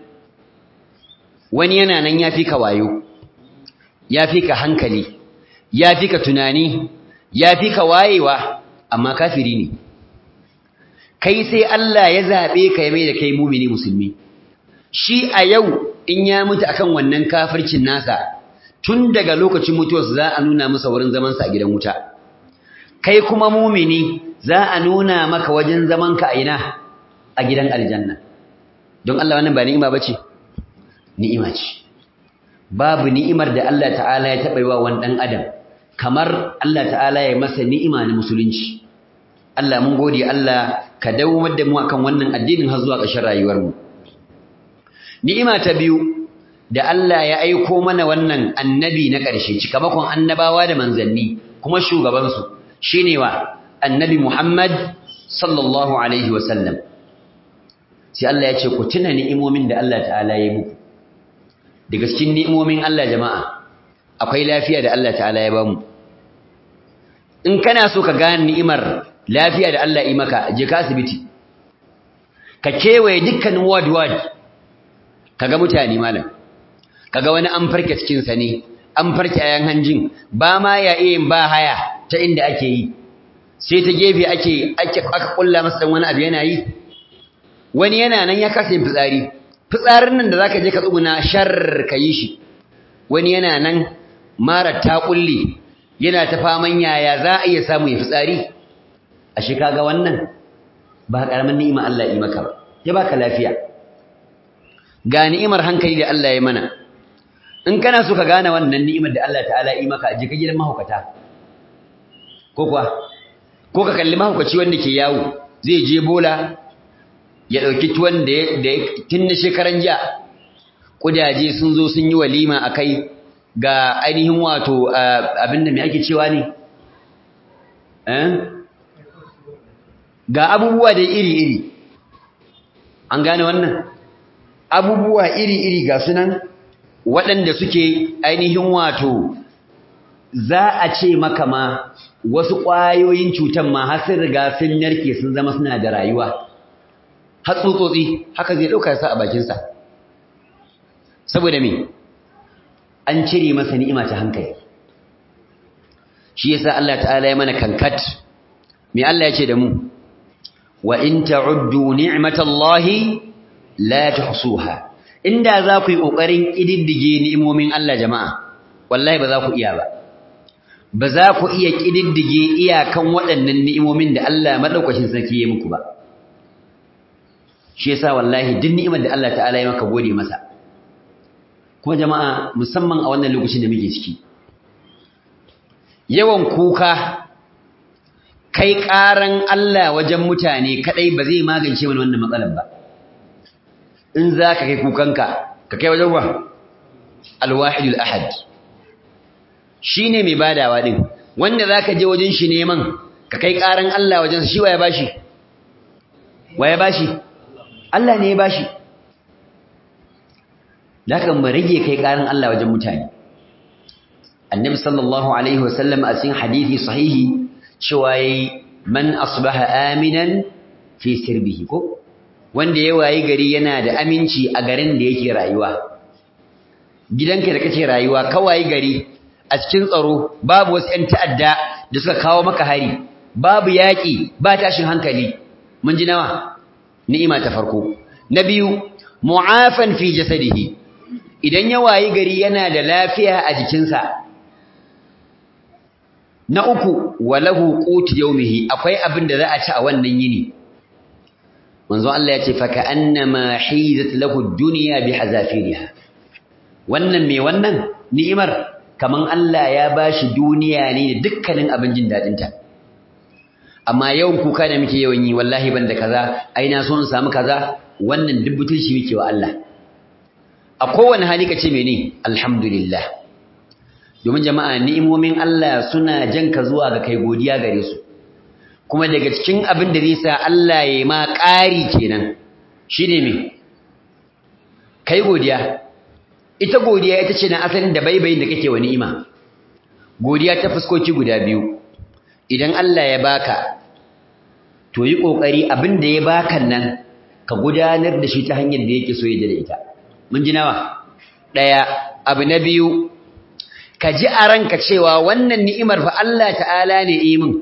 wani yana nan ya fi ka wayo ya fi ka hankali ya fi ka tunani ya fi ka wayewa amma kafiri ne kai sai Allah ya zaɓe ka ya mai da kai mumini musulmi shi a yau in ya mutu akan wannan kafircin nasa tun daga lokacin mutuwarsa za a nuna masa wurin zamansa a gidan wuta kai kuma mumini za a nuna maka wajen zamanka a ina a gidan aljanna don Allah wannan ba ni'ima bace ni'ima ce babu ni'imar da Allah ta'ala ya taɓa yi wa wani ɗan adam kamar Allah ta'ala ya masa ni'ima na musulunci Allah mun gode Allah ka dawomar da mu akan wannan addinin har zuwa ƙarshen rayuwarmu ni'ima ta biyu da Allah ya aiko mana wannan annabi na ƙarshe cikamakon annabawa da manzanni kuma shugabansu shine wa annabi Muhammad sallallahu alaihi wa sallam sai Allah ya ce ku tuna ni'imomin da Allah ta'ala ya yi muku daga cikin ni'imomin Allah jama'a akwai lafiya da Allah ta'ala ya bamu in kana so ka gane ni'imar lafiya da Allah ya maka je ka asibiti ka kewaye dukkanin ward ward kaga mutane malam kaga wani an farke cikin sa ne an farke ayan hanjin ba ma ya iya ba haya ta inda ake yi sai ta gefe ake ake aka kulla masa wani abu yana yi wani yana nan ya kasa yin fitsari fitsarin nan da zaka je ka tsuguna shar ka yi shi wani yana nan mara ta kulle yana ta faman yaya za a iya samu ya fitsari ashe kaga wannan ba karamin ni'ima Allah ya yi maka ba ya baka lafiya ga ni'imar hankali da Allah ya mana in kana so ka gane wannan ni'imar da Allah ta'ala ya yi maka je ka gidan mahaukata ko kuwa ko ka kalli mahaukaci wanda ke yawo zai je bola ya ɗauki tuwon da ya tun na shekaran jiya ƙudaje sun zo sun yi walima a kai ga ainihin wato abin da mai ake cewa ne ga abubuwa da iri-iri an gane wannan abubuwa iri-iri ga sunan waɗanda suke ainihin wato za a ce maka ma wasu ƙwayoyin cutan ma har sun riga sun narke sun zama suna da rayuwa har tsutsotsi haka zai ɗauka sa a bakinsa saboda me an cire masa ni'ima ta hankali shi yasa Allah ta'ala ya mana kankat me Allah ya ce da mu wa in ta'uddu ni'matallahi la tuhsuha inda za ku yi kokarin kididdige ni'imomin Allah jama'a wallahi ba za ku iya ba ba za ku iya kididdige iyakan waɗannan ni'imomin da Allah madaukakin sarki ya muku ba shi yasa wallahi duk ni'imar da Allah ta'ala ya maka gode masa kuma jama'a musamman a wannan lokacin da muke ciki yawan kuka kai ƙaran Allah wajen mutane kadai ba zai magance mana wannan matsalar ba in za ka kai kukanka ka kai wajen wa alwahidul ahad shi ne mai badawa ɗin wanda za ka je wajen shi neman ka kai ƙaran Allah wajen shi wa ya bashi wa ya bashi Allah ne ya bashi da haka mu rage kai ƙaran Allah wajen mutane annabi sallallahu alaihi wasallam a cikin hadisi sahihi cewa yayi man asbaha aminan fi sirbihi ko wanda ya wayi gari yana da aminci a garin da yake rayuwa gidanka da kake rayuwa ka wayi gari a cikin tsaro babu wasu ƴan ta'adda da suka kawo maka hari babu yaƙi ba tashin hankali mun ji nawa ni'ima ta farko na biyu mu'afan fi jasadihi idan ya wayi gari yana da lafiya a jikinsa na uku walahu qutu yawmihi akwai abin da za a ci a wannan yini manzo Allah ya ce fa ka'annama hizat lahu ad-dunya bihazafiriha wannan me wannan ni'imar kaman Allah ya bashi duniya ne da dukkanin abin jin dadin ta amma yawan kuka da muke yawan yi wallahi banda kaza ai na so in samu kaza wannan dubbutun shi muke wa Allah a kowane hali kace mene alhamdulillah domin jama'a ni'imomin Allah suna janka zuwa ga kai godiya gare su kuma daga cikin abin da zai sa Allah ya ma ƙari kenan shine me kai godiya ita godiya ita ce na asalin da baibayin da kake wa ni'ima godiya ta fuskoki guda biyu idan Allah ya baka to yi kokari abin da ya baka nan ka gudanar da shi ta hanyar da yake so ya da ita mun ji nawa daya abu na biyu ka ji a ranka cewa wannan ni'imar fa Allah ta'ala ne yi min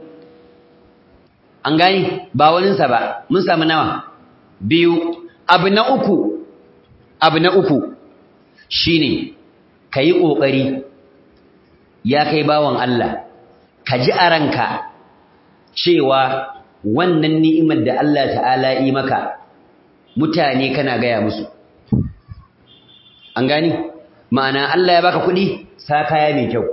an gani ba waninsa ba mun samu nawa biyu abu na uku abu na uku shine ka yi ƙoƙari ya kai bawan Allah ka ji a ranka cewa wannan ni'imar da Allah ta'ala yi maka mutane kana gaya musu an gani ma'ana Allah ya baka kuɗi sa kaya mai kyau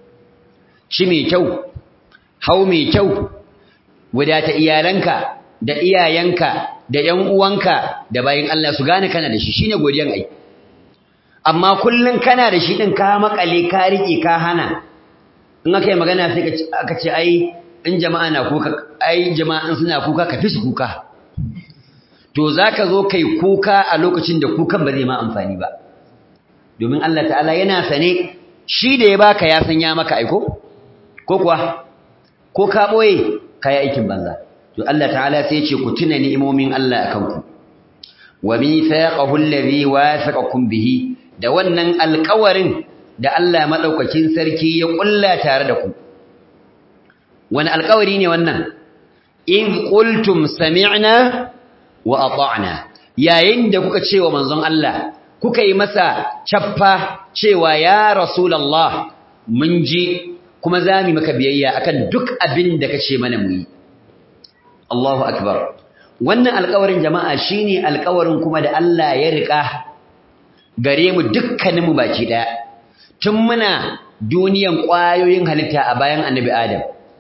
ci mai kyau hau mai kyau wadata iyalanka da iyayenka da ƴan uwanka da bayin Allah su gane kana da shi shine godiyan ai amma kullun kana da shi din ka makale ka rike ka hana in aka yi magana sai aka ce ai in jama'a na kuka ai jama'an suna kuka ka fi su kuka to zaka zo kai kuka a lokacin da kukan ba zai ma amfani ba domin Allah ta'ala yana sane shi da ya baka ya san ya maka aiko ko kuwa ko ka boye kai aikin banza to Allah ta'ala sai ya ce ku tuna ni'imomin Allah akan ku wa mithaqahu alladhi wathaqakum bihi da wannan alƙawarin da Allah madaukakin sarki ya kulla tare da ku wani alƙawari ne wannan in qultum sami'na wa ata'na yayin da kuka ce wa manzon Allah kuka yi masa cappa cewa ya rasulullah mun ji kuma zamu maka biyayya akan duk abin da kace mana mu yi Allahu akbar wannan alƙawarin jama'a shine alƙawarin kuma da Allah ya rika gare mu dukkaninmu baki daya tun muna duniyan ƙwayoyin halitta a bayan annabi Adam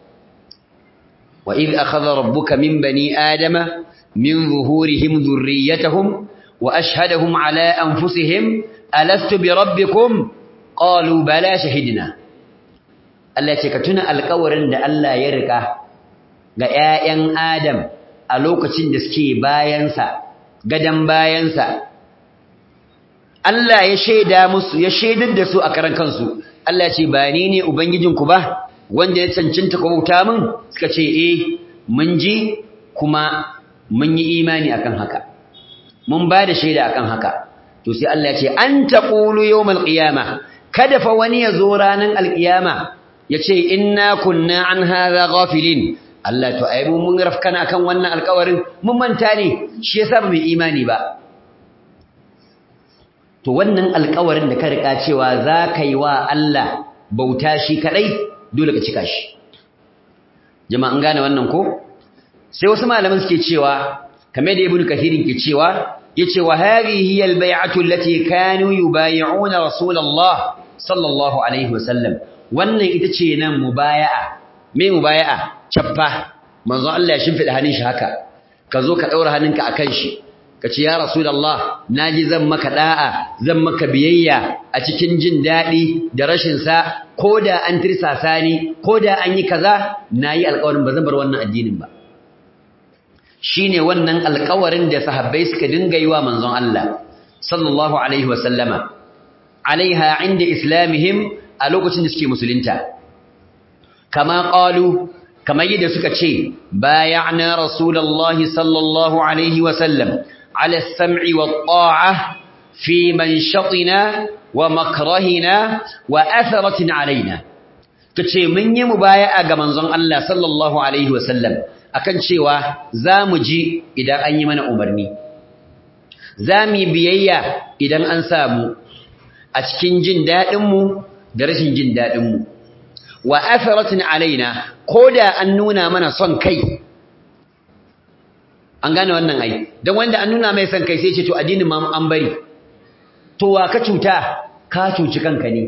wa idh akhadha rabbuka min bani adama min zuhurihim dhurriyyatahum wa ashhadahum ala anfusihim alastu bi rabbikum qalu bala shahidna Allah ce ka tuna alƙawarin da Allah ya rika ga ƴaƴan Adam a lokacin da suke bayansa gadan bayansa Allah ya shaida musu ya shaidar da su a karan kansu Allah ce ba ni ne ubangijinku ba wanda ya cancanta ku bauta min suka ce eh mun ji kuma mun yi imani akan haka mun ba da shaida akan haka to sai Allah ya ce an taqulu yawmal qiyama kada fa wani ya zo ranan alqiyama ya ce inna kunna an hadha ghafilin Allah to ai mun rafkana akan wannan alƙawarin mun manta ne shi yasa ba mu imani ba to wannan alƙawarin da ka rika cewa za ka yi wa Allah bauta shi kadai dole ka cika shi jama'an gane wannan ko sai wasu malaman suke cewa kamar da ibnu kathirin ke cewa yace wa hadhihi hiya albay'atu allati kanu yubay'una rasulullah sallallahu alaihi wasallam wannan ita ce nan mubaya'a me mubaya'a chaffa manzo Allah ya shimfida hannun shi haka ka zo ka daura hannunka akan shi ka ce ya rasulullah naji zan maka da'a zan maka biyayya a cikin jin dadi da rashin sa koda an tirsasa ni koda an yi kaza nayi alƙawarin ba zan bar wannan addinin ba shine wannan alƙawarin da sahabbai suka dinga yi wa manzon Allah sallallahu alaihi wa sallama alaiha inda islamihim a lokacin da suke musulunta kama qalu kamar yadda suka ce bay'ana rasulullahi sallallahu alaihi wa sallam ala as-sam'i wat-ta'a fi manshatina wa makrahina wa atharatin alaina kace mun yi mubaya'a ga manzon Allah sallallahu alaihi wa sallam akan cewa za mu ji idan an yi mana umarni za mu yi biyayya idan an samu a cikin jin daɗinmu da rashin jin daɗinmu wa atharatin alaina ko da an nuna mana son kai an gane wannan ai don wanda an nuna mai son kai sai ce to addinin ma an bari to wa ka cuta ka cuci kanka ne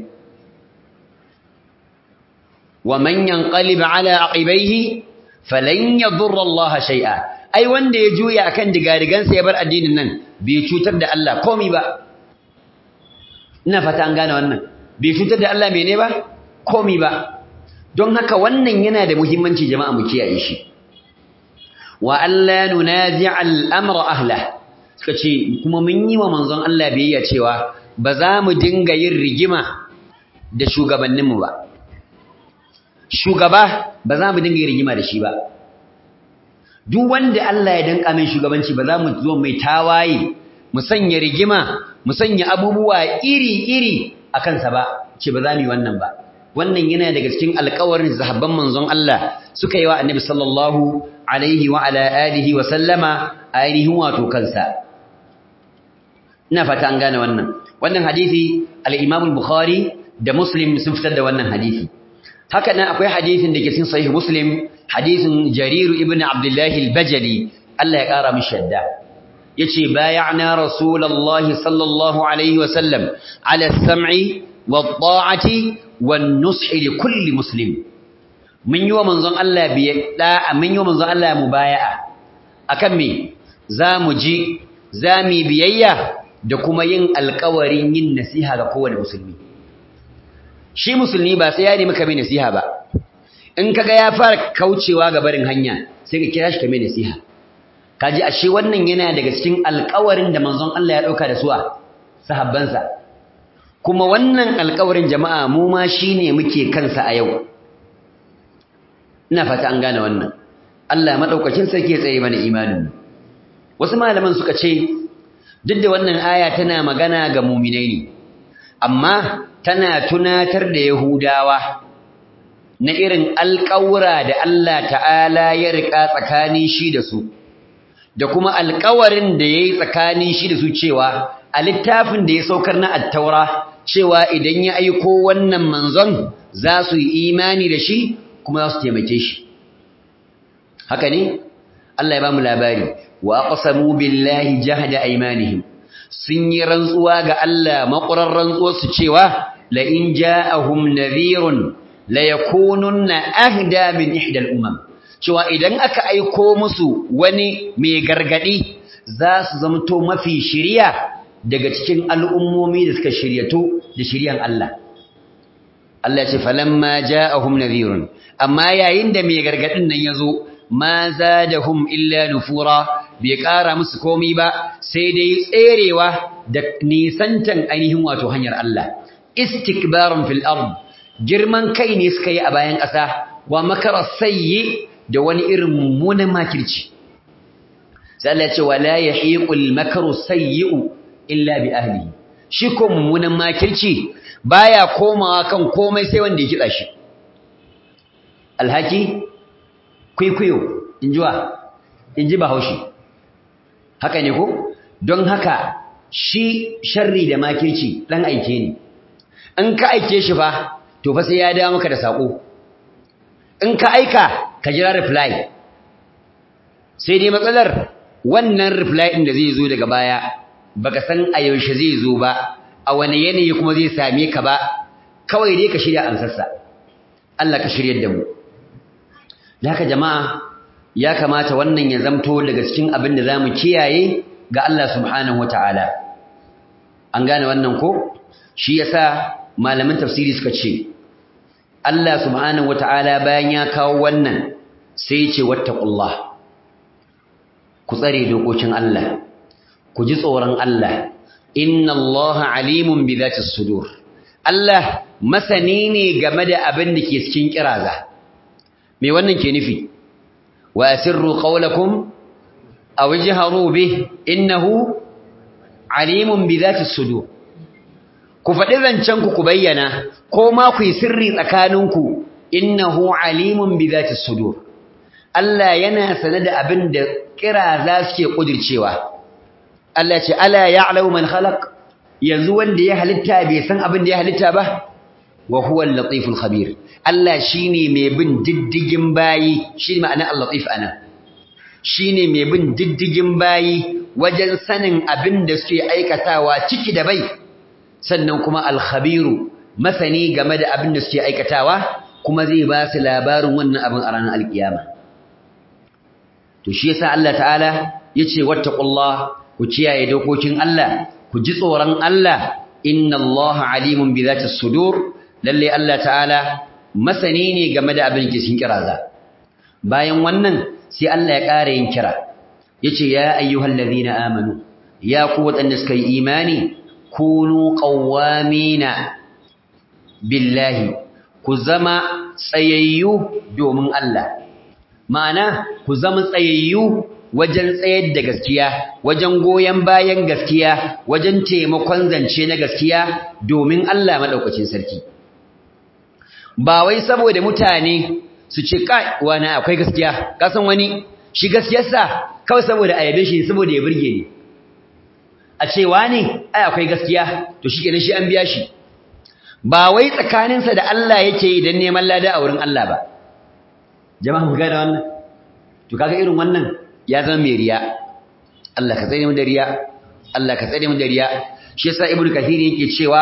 wa man yanqalib ala aqibaihi falan yadurra Allah shay'a ai wanda ya juya akan digadigansa ya bar addinin nan bai cutar da Allah komai ba ina fata an gane wannan bai cutar da Allah mene ba komai ba don haka wannan yana da muhimmanci jama'a mu kiyaye shi wa alla nunazi'a al-amra ahla suka ce kuma mun yi wa manzon Allah biyayya cewa ba za mu dinga yin rigima da shugabanninmu ba shugaba ba za mu dinga yin rigima da shi ba duk wanda Allah ya danka min shugabanci ba za mu zo mai tawaye mu sanya rigima mu sanya abubuwa iri-iri a kansa ba ce ba za mu yi wannan ba wannan yana daga cikin alƙawarin sahabban manzon Allah suka yi wa annabi sallallahu alaihi wa ala alihi wa sallama ainihin wato kansa ina fata an gane wannan wannan hadisi al-Imam al-Bukhari da Muslim sun fitar da wannan hadisi haka nan akwai hadisin da ke cikin sahih Muslim hadisin Jarir ibn Abdullah al-Bajali Allah ya kara mishi shadda yace bay'ana rasulullahi sallallahu alaihi wa sallam ala as-sam'i wat-ta'ati wan-nushi li kulli muslim mun yi wa manzon Allah biye da mun yi wa manzon Allah mubaya'a akan me zamu ji zami biyayya da kuma yin alƙawarin yin nasiha ga kowane musulmi shi musulmi ba sai ya nemi ka mai nasiha ba in kaga ya fara kaucewa ga barin hanya sai ka kira shi ka mai nasiha kaji ashe wannan yana daga cikin alƙawarin da manzon Allah ya dauka da su a sahabbansa kuma wannan alƙawarin jama'a mu ma shine muke kansa a yau ina fata an gane wannan Allah madaukakin sarki ya tsaye mana imanin wasu malaman suka ce duk da wannan aya tana magana ga mu'minai ne amma tana tunatar da Yahudawa na irin alƙawura da Allah ta'ala ya riƙa tsakanin shi da su da kuma alƙawarin da ya yi tsakanin shi da su cewa a littafin da ya saukar na attaura cewa idan ya aiko wannan manzon za su yi imani da shi kuma za su taimake shi haka ne Allah ya ba mu labari wa aqsamu billahi jahda aymanihim sun yi rantsuwa ga Allah maƙurar rantsuwarsu cewa la in ja'ahum nadhirun la yakununna ahda min ihda al-umam cewa idan aka aiko musu wani mai gargadi za su zamto mafi shiriya daga cikin al'ummomi da suka shiryato da shiriyan Allah Allah ya ce falamma ja'ahum nadhirun amma yayin da mai gargadin nan yazo ma zadahum illa nufura bai ƙara musu komai ba sai dai tserewa da nisantan ainihin wato hanyar Allah istikbarun fil ard girman kai ne suka yi a bayan ƙasa wa makara sayyi da wani irin mummunan makirci sai Allah ya ce wala yahiqul makru sayyi'u illa bi ahlihi shi ko mummunan makirci baya komawa kan komai sai wanda ya kitsa shi alhaki kwaikwayo injiwa inji bahaushe haka ne ko don haka shi sharri da makirci dan aike ne in ka aike shi fa to fa sai ya dawo maka da sako in ka aika ka jira reply sai dai matsalar wannan reply din da zai zo daga baya baka san a yaushe zai zo ba a wani yanayi kuma zai same ka ba kawai dai ka shirya ansarsa Allah ka shiryar da mu haka jama'a ya kamata wannan ya zamto daga cikin abin da zamu kiyaye ga Allah subhanahu wataala an gane wannan ko shi yasa malaman tafsiri suka ce Allah subhanahu wataala bayan ya kawo wannan sai ya ce wattaqullah ku tsare dokokin Allah ku ji tsoron Allah inna Allah alimun bi dhati sudur Allah masani ne game da abin da ke cikin kiraza me wannan ke nufi wa asirru qawlakum aw jahru bih innahu alimun bi dhati sudur ku faɗi zancen ku ku bayyana ko ma ku yi sirri tsakaninku innahu alimun bi dhati sudur Allah yana sane da abin da kiraza suke kudircewa Allah ce ala ya'lamu man khalaq yanzu wanda ya halitta bai san abin da ya halitta ba wa huwa al-latiful khabir Allah shine mai bin diddigin bayi shi ma'ana al-latif ana shine mai bin diddigin bayi wajen sanin abin da suke aikatawa ciki da bai sannan kuma al-khabiru masani game da abin da suke aikatawa kuma zai ba su labarin wannan abin a ranar alkiyama to shi yasa Allah ta'ala yace wattaqullah ku kiyaye dokokin Allah ku ji tsoron Allah inna Allah alimun bi zati sudur lalle Allah ta'ala masani ne game da abin da cikin kiraza bayan wannan sai Allah ya ƙara yin kira yace ya ayyuhallazina amanu ya ku wadanda suka yi imani kunu qawwamina billahi ku zama tsayayyu domin Allah ma'ana ku zama tsayayyu wajen tsayar da gaskiya wajen goyen bayan gaskiya wajen taimakon zance na gaskiya domin Allah madaukakin sarki ba wai saboda mutane su ce kai wani akwai gaskiya kasan wani shi gaskiyarsa kawai saboda ayabe shi saboda ya burge ni a ce wani ai akwai gaskiya to shi kenan shi an biya shi ba wai tsakaninsa da Allah yake yi don neman lada a wurin Allah ba jama'a mu ga da wannan to kaga irin wannan ya zama mai riya Allah ka tsare mu da riya Allah ka tsare mu da riya shi yasa ibnu kathir yake cewa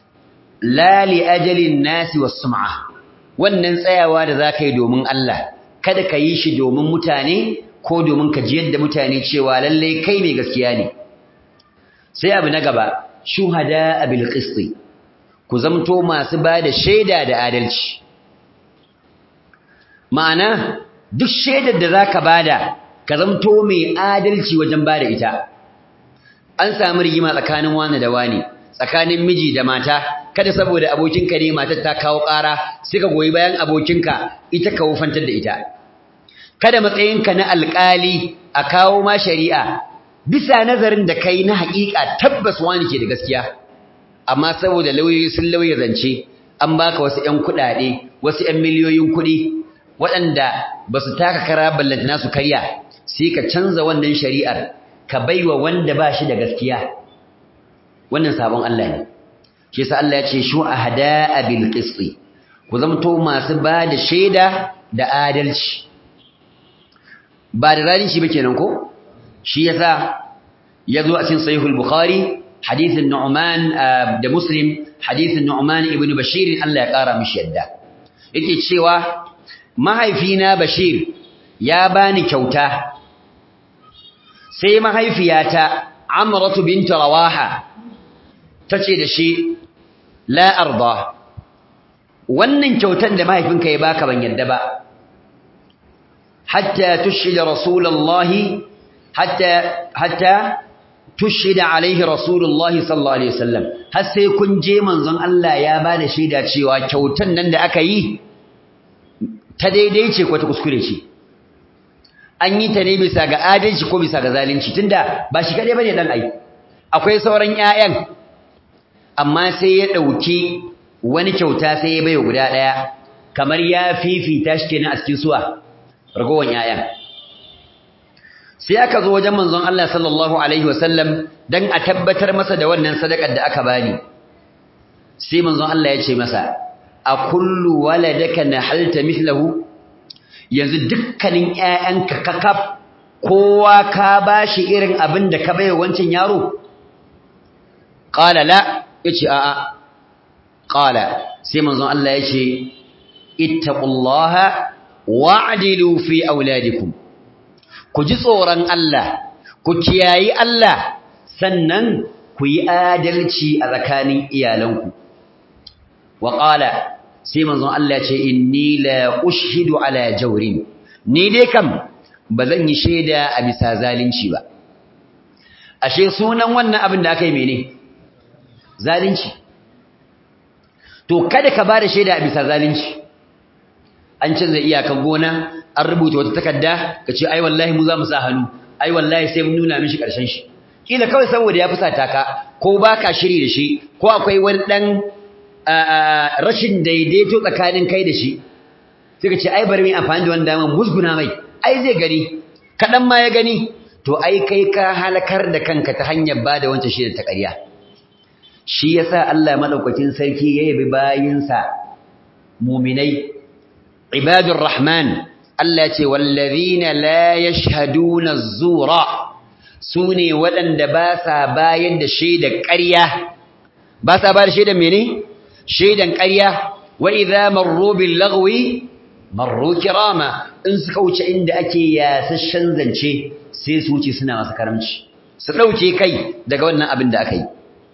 la li ajalin nasi was sum'a wannan tsayawa da zaka yi domin Allah kada ka yi shi domin mutane ko domin ka jiyar da mutane cewa lalle kai mai gaskiya ne sai abu na gaba shuhada bil qisti ku zamto masu bada shaida da adalci ma'ana duk shaidar da zaka bada ka zamto mai adalci wajen bada ita an samu rigima tsakanin wani da wani tsakanin miji da mata kada saboda abokinka ne matar ta kawo ƙara sai ka goyi bayan abokinka ita ka wufantar da ita kada matsayinka na alƙali a kawo ma shari'a bisa nazarin da kai na haƙiƙa tabbas wani ke da gaskiya amma saboda lauyoyi sun lauya zance an baka wasu ƴan kuɗaɗe wasu ƴan miliyoyin kuɗi waɗanda ba su taka kara ballantana su karya sai ka canza wannan shari'ar ka baiwa wanda ba shi da gaskiya wannan sabon Allah ne shi yasa Allah ya ce shu'ahada bil qisti ku zamto masu ba da shaida da adalci ba da zalunci ba kenan ko shi yasa yazo a cikin sahihul bukhari hadithin nu'man da muslim hadithin nu'man ibn bashir Allah ya kara mishi yadda yake cewa mahaifina bashir ya bani kyauta sai mahaifiyata amratu bint rawaha tace da shi la arda wannan kyautan da mahaifinka ya baka ban yadda ba hatta tushhida rasulullahi hatta hatta tushhida alaihi rasulullah sallallahu alaihi wasallam har sai kun je manzon Allah ya bada shaida cewa kyautan nan da aka yi ta daidai ce ko ta kuskure ce an yi ta ne bisa ga adalci ko bisa ga zalunci tunda ba shi kadai bane dan ai akwai sauran ƴaƴan amma sai ya dauki wani kyauta sai ya bayo guda daya kamar ya fifita shi kenan a cikin suwa ragowan ƴaƴan sai aka zo wajen manzon Allah sallallahu alaihi wasallam dan a tabbatar masa da wannan sadakar da aka bani sai manzon Allah ya ce masa a kullu waladaka nahalta mithlahu yanzu dukkanin ƴaƴanka kakaf kowa ka bashi irin abin da ka bai wancan yaro qala la yace a a qala sai manzon Allah yace ittaqullaha wa'dilu fi auladikum ku ji tsoron Allah ku kiyayi Allah sannan ku yi adalci a tsakanin iyalanku wa qala sai manzon Allah ce inni la ushhidu ala jawrin ni dai kam bazan yi shaida a bisa zalunci ba ashe sunan wannan abin da aka yi mene zalunci to kada ka bada shaida a bisa zalunci an canza iyakan gona an rubuta wata takarda kace ai wallahi mu za mu sa hannu ai wallahi sai mun nuna mishi karshen shi kila kawai saboda ya fusata ka ko baka shiri da shi ko akwai wani dan rashin daidaito tsakanin kai da shi sai ka ce ai bari mu amfani da wannan daman musguna mai ai zai gani kadan ma ya gani to ai kai ka halakar da kanka ta hanyar bada wancan shi da ta ƙarya shi yasa Allah madaukakin sarki ya yabi bayinsa mu'minai ibadur rahman Allah ce wallazina la yashhaduna az-zura sune waɗanda ba sa bayar da shaidar ƙarya ba sa ba da shaidar mene shaidan ƙarya wa idza marru bil lagwi marru kirama in suka wuce inda ake yasashen zance sai su wuce suna masa karamci su dauke kai daga wannan abin da aka yi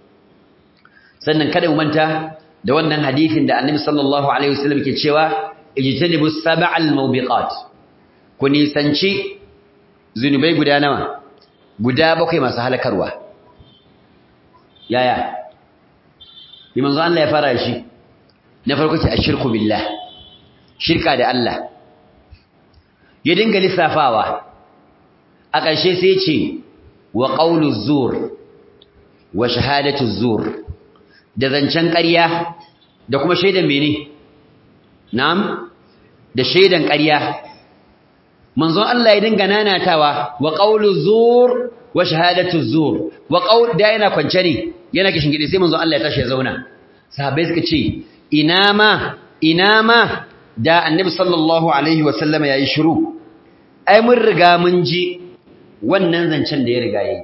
sannan kada mu manta da wannan hadisin da Annabi sallallahu alaihi wasallam ke cewa ijtanibu sab'al mawbiqat ku nisanci zunubai guda nawa guda bakwai masu halakarwa yaya bi manzo Allah ya fara shi na farko ce ashirku billah shirka da Allah ya dinga lissafawa a ƙarshe sai ya ce wa qawlu zur wa shahadatu zur da zancen ƙarya da kuma shaidan mene na'am da shaidan ƙarya manzon Allah ya dinga nanatawa wa qawlu zur wa shahadatu zur wa qawl da yana kwance ne yana kishin gidi sai manzon Allah ya tashi ya zauna sahabbai suka ce ina ma ina ma da annabi sallallahu alaihi wa sallama yayi shiru ai mun riga mun ji wannan zancen da ya riga yayi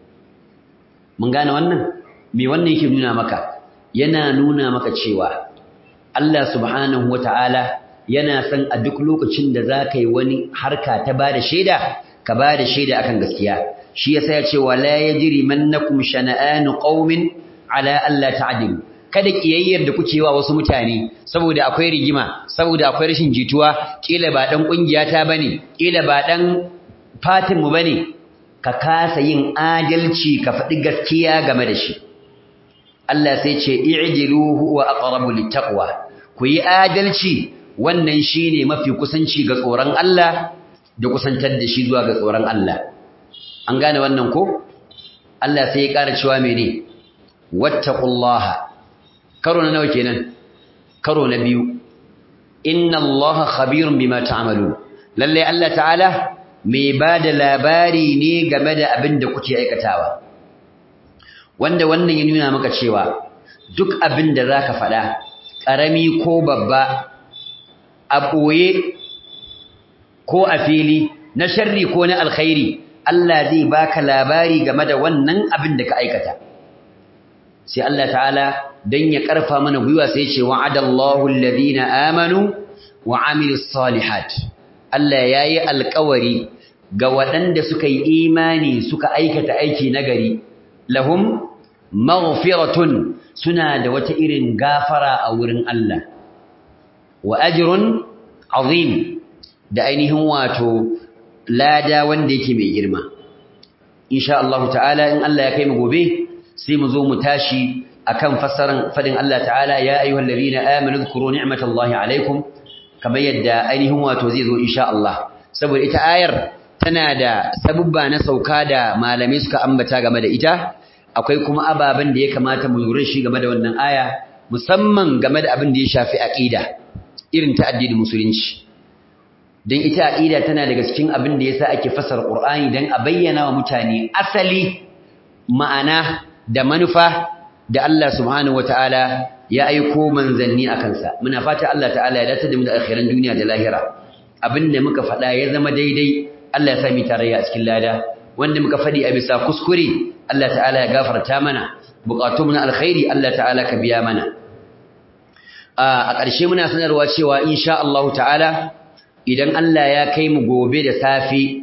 mun gane wannan me wannan yake nuna maka yana nuna maka cewa Allah subhanahu wataala yana san a duk lokacin da za ka yi wani harka ta ba da shaida ka ba da shaida akan gaskiya shi yasa ya ce wala yajri mannakum shana'anu qaumin ala alla ta'dilu kada kiyayyar da kuke wa wasu mutane saboda akwai rigima saboda akwai rashin jituwa kila ba dan kungiya ta bane kila ba dan fatin mu bane ka kasa yin adalci ka faɗi gaskiya game da shi Allah sai ce i'dilu huwa aqrabu littaqwa ku yi adalci wannan shine mafi kusanci ga tsoron Allah da kusantar da shi zuwa ga tsoron Allah an gane wannan ko Allah sai ya ƙara cewa mene wattaqullaha karo na nawa kenan karo na biyu inna Allaha khabirun bima ta'malun lalle Allah ta'ala mai bada labari ne game da abin da kuke aikatawa wanda wannan ya nuna maka cewa duk abin da zaka faɗa ƙarami ko babba a ɓoye ko a fili na sharri ko na alkhairi Allah zai baka labari game da wannan abin da ka aikata sai Allah ta'ala dan ya karfa mana gwiwa sai ya ce wa'adallahu alladhina amanu wa amilus salihat Allah yayi alƙawari ga waɗanda suka yi imani suka aikata aiki nagari lahum maghfiratun suna da wata irin gafara a wurin Allah wa ajrun azim da ainihin wato lada wanda yake mai girma insha Allah ta'ala in Allah ya kai mu gobe sai mu zo mu tashi akan fassaran fadin Allah ta'ala ya ayyuhal ladina amanu dhkuru ni'matallahi alaikum kamar yadda ainihin wato zai zo insha Allah saboda ita ayar tana da sabubba na sauka da malamai suka ambata game da ita akwai kuma ababen da ya kamata mu lura shi game da wannan aya musamman game da abin da ya shafi aqida irin ta addinin musulunci dan ita aqida tana daga cikin abin da yasa ake fasara Qur'ani dan a bayyana wa mutane asali ma'ana da manufa da Allah subhanahu wataala ya aiko manzanni akan sa muna fata Allah ta'ala ya dace da mu da akhiran duniya da lahira abinda muka faɗa ya zama daidai Allah ya sa mu tarayya a cikin lada wanda muka faɗi a bisa kuskure Allah ta'ala ya gafarta mana buƙatun na alkhairi Allah ta'ala ka biya mana a ƙarshe muna sanarwa cewa insha Allah ta'ala idan Allah ya kai mu gobe da safe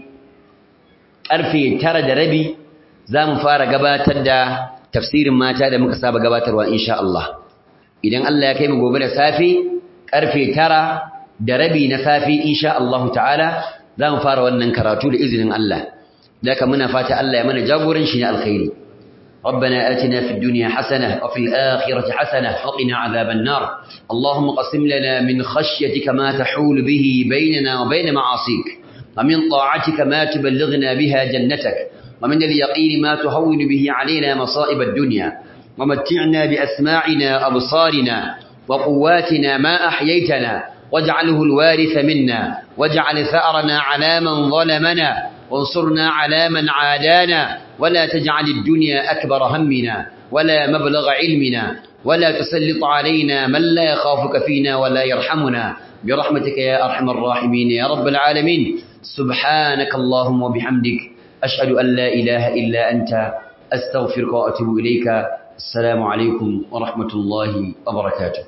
ƙarfe tara da rabi za mu fara gabatar da tafsirin mata da muka saba gabatarwa insha Allah idan Allah ya kai mu gobe da safe ƙarfe tara da rabi na safe insha Allah ta'ala za mu fara wannan karatu da izinin Allah daga muna fata Allah ya mana jagoranci na alkhairi ربنا آتنا في الدنيا حسنة وفي الآخرة حسنة وقنا عذاب النار اللهم قسم لنا من خشيتك ما تحول به بيننا وبين معاصيك ومن طاعتك ما تبلغنا بها جنتك ومن اليقين ما تهون به علينا مصائب الدنيا ومتعنا بأسماعنا أبصارنا وقواتنا ما أحييتنا واجعله الوارث منا واجعل ثأرنا على من ظلمنا وانصرنا على من عادانا ولا تجعل الدنيا أكبر همنا ولا مبلغ علمنا ولا تسلط علينا من لا يخافك فينا ولا يرحمنا برحمتك يا أرحم الراحمين يا رب العالمين سبحانك اللهم وبحمدك أشهد أن لا إله إلا أنت أستغفرك وأتوب إليك السلام عليكم ورحمة الله وبركاته